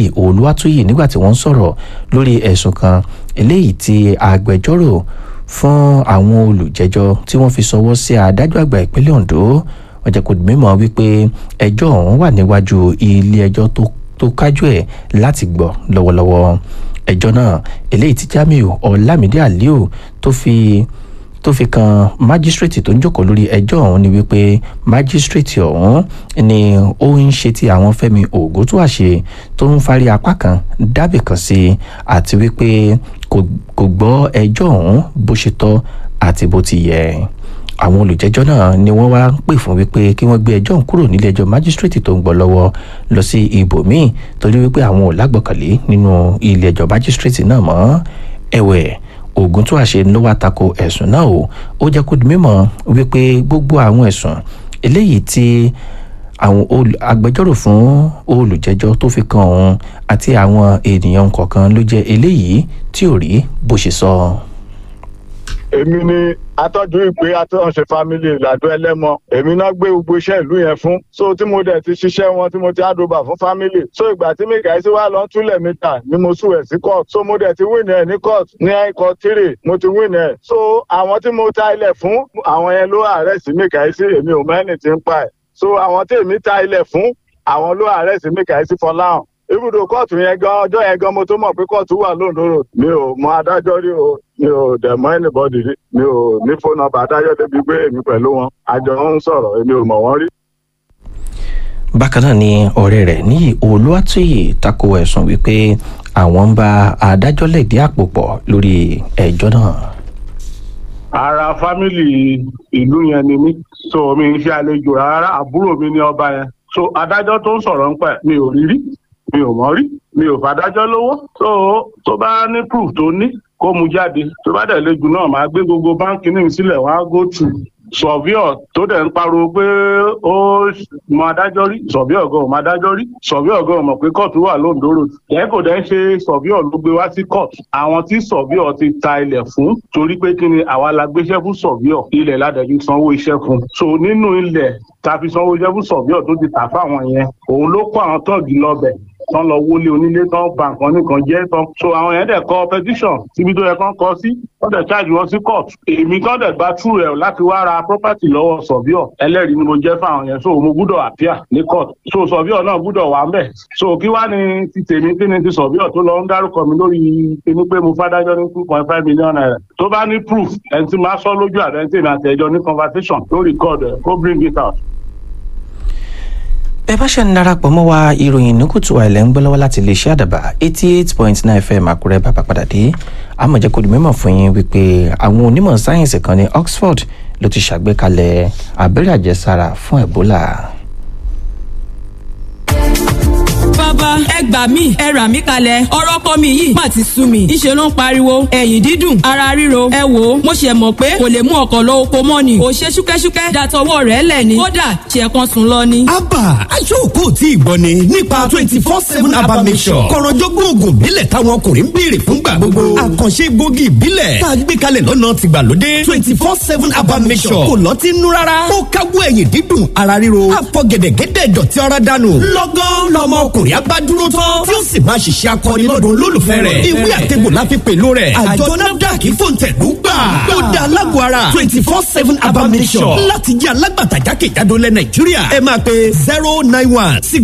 olúwàtúyì nígbà tí wọ́n ń sọ̀rọ̀ lórí ẹ̀sùn kan eléyìí tí agbẹjọ́rò fún àwọn olùjẹ́jọ́ tí wọ́n fi sọwọ́ sí adájọ́ àgbà ìpínlẹ̀ ondo wọ́n jẹ́ kó di mímọ̀ wípé ẹjọ́ ọ̀hún wà níwájú ilé ẹjọ́ tó kájú ẹ̀ láti gbọ́ lọ́wọ́lọ́wọ́ ẹjọ́ náà eléyìí tí jamiu ọlámídé aliu tó fi tó fi kan májísírèètì tó ń jókòó lórí ẹjọ́ ọ̀hún ni wípé májísírèètì ọ̀hún ni ó ń ṣe ti àwọn fẹ́mi ògúntúàṣe tó ń fárí apá kan dábì kan sí àti wípé kò gbọ́ ẹjọ́ ọ̀hún bó ṣe tọ́ àti bó ti yẹ àwọn olùjẹ́jọ́ náà ni wọ́n wá ń pè fún wípé kí wọ́n gbé ẹjọ́ ọ̀hún kúrò nílé ẹjọ́ májísírèètì tó ń gbọ́ lọ́wọ́ lọ sí ibòmíì torí wípé àwọn ò lágbọ̀kànlé nínú ilé ẹjọ́ májísírèètì náà mọ́ ẹ̀wẹ̀ ogun tó àṣẹ ló wá tako ẹ̀sùn náà o ó jẹ́ kó di mímọ̀ wípé gbogbo àwọn ẹ̀sùn eléyìí tí àwọn agbẹjọ́rò fún olùjẹ́jọ́ tó fi kan òun àti àwọn ènìyàn kọ̀ọ̀kan ló jẹ́ eléyìí tí ò rí bó ṣe sọ. èmi ni atọ́jú ìpè atọ́nṣe family làdó ẹlẹ́mọ èmi náà gbé gbogbo iṣẹ́ ìlú yẹn fún so tí mo dẹ̀ ti ṣiṣẹ́ wọn tí mo ti àdóbà fún family so ìgbà tí mikael sí wa lọ túlẹ̀ mítà ni mo sùn ẹ̀ sí court so mo dẹ̀ ti win ẹ̀ ní court ní court three mo ti win ẹ̀ so àwọn tí mo ta ilẹ̀ fún àwọn yẹn ló arrest mikael sí èmi ò mẹ́ni tí ń pa ẹ̀ so àwọn tí èmi ta ilẹ̀ fún àwọn ló arrest mikael sí fọláhàn ibùdó kóòtù yẹn gan ọjọ́ yẹn gan mo tó mọ̀ pé kóòtù wà lóńdó road mi ò mọ adájọ́ rí o mi ò dẹ̀ mọ́ anybody rí mi ò ní fóònù nọ́mbà adájọ́ débi pé èmi pẹ̀lú wọn àjọ ń sọ̀rọ̀ èmi ò mọ̀ wọ́n rí. bákan náà ni ọ̀rẹ́ rẹ̀ ní olúwàtúyì tako ẹ̀sùn wípé àwọn ń bá adájọ́ lẹ̀dí àpò pọ̀ lórí ẹjọ́ náà. ara fámìlì ìlú yẹn ni mí so mi ń ṣe àlejò rárá àbúrò mi ní ọba yẹn so adájọ́ tó ń sọ̀rọ̀ ń pẹ̀ mi ò rí rí mi ò mọ̀ rí mi ò fàdájọ́ lówó tó tó bá ní proof tó ní kó mu jáde tó bá dẹ̀ lejò náà máa gbé gbogbo báńkì ní sílẹ̀ wọ́n á go through sọ̀víọ̀ tó dẹ̀ ń pariwo pé ó mọ adájọ́ rí sọ̀víọ̀ gan ò mọ adájọ́ rí sọ̀víọ̀ gan ò mọ̀ pé kóòtù wà lóńdó road ẹ̀ kò dẹ̀ ń ṣe sọ̀víọ̀ ló gbé wá sí kóòtù àwọn tí sọ̀víọ̀ ti ta ilẹ̀ fún torí pé kí ni àwa la gbéṣẹ́ fún sọ̀víọ̀ ilẹ̀ ládàjú sanwó iṣẹ́ fún so nínú ilẹ̀ ta fi sanwó iṣẹ́ fún sọ̀víọ̀ tó ti tà fáwọn yẹn òun ló kó àwọn tọ́ọ̀gì lọ́bẹ̀ tán lọ wọlé onílé tán ba nǹkan nìkan jẹ́ tán so àwọn yẹn dẹ̀ kọ petition síbi tó yẹ kán kọ sí wọ́n dẹ̀ charge wọn sí court èmi kan dẹ̀ gba true ẹ̀ láti wá ra property lọ́wọ́ sọ̀bíọ̀ ẹlẹ́rìí ni mo jẹ́ fáwọn yẹn so mo gbúdọ̀ appear ní court so sọ̀bíọ̀ náà gbúdọ̀ wà ńbẹ̀ so kí wá ní ti tèmi kí ni ti sọ̀bíọ̀ tó lọ ń dárúkọ mi lórí kíní pé mo fádájọ́ ní two point five million naira tó bá ní proof ẹni tí máa sọ lójú àbẹ́ntì mi àtẹ̀jọ́ ní conversation tó record ẹ̀ kó bring it out bẹ́ẹ̀ bá ṣe ń darapọ̀ mọ́ wa ìròyìn ní kùtù àìlẹ́ ń gbọ́ lọ́wọ́ láti iléeṣẹ́ àdàbà eighty eight point nine fm àkúrẹ́ bàbá padà dé àmọ̀jẹ́ kò di mímọ̀ fún yín wípé àwọn onímọ̀ sáyẹ́ǹsì kan ní oxford ló ti ṣàgbékalẹ̀ abẹ́rẹ́ àjẹsára fún ebola. bàbá ẹ gbà mí ẹ rà mí kalẹ̀ ọ̀rọ̀ ọkọ mi yìí má ti sú mi ìṣe ló ń pariwo ẹ̀yìn dídùn ara ríro ẹ wò ó mo ṣe mọ̀ pé kò lè mú ọkọ̀ lọ oko mọ́ ni ò ṣe ṣúkẹ́ṣúkẹ́ dàtọwọ́ rẹ̀ lẹ̀ ni kódà ṣe kan sùn lọ ni. abba aṣọ́kò tí ìgbọ́ ni nípa twenty four seven abba mission kọ̀rọ̀jọ́gbọ́n oògùn ìbílẹ̀ táwọn ọkùnrin ń béèrè fúngbà gbogbo àkànṣe gbòógì ìbílẹ̀ tá a gbé kalẹ̀ lọ́nà tìgbàlódé twenty four seven abba mission kò lọ́ọ́ ti nú rárá ó káwọ́ ẹ̀yìn dídùn ara ríro àfọ̀gẹ̀dẹ̀gẹ̀dẹ̀ dọ̀tí ara dànù lọ́gán lọ́mọ ọkùnrin abá dúró tán tí ó sì máa ṣiṣẹ́ akọni lọ́dún olólùfẹ́ rẹ̀ ìwé àtẹ̀gbò la fi pèlú rẹ̀ àjọ nafdac fòǹtẹ̀lú gbà ó dá alágọ̀ ara twenty four seven abamisọ̀ láti jẹ́ alágbàtà jákèjádò lẹ̀ nàìjíríà ẹ máa pe zero nine one six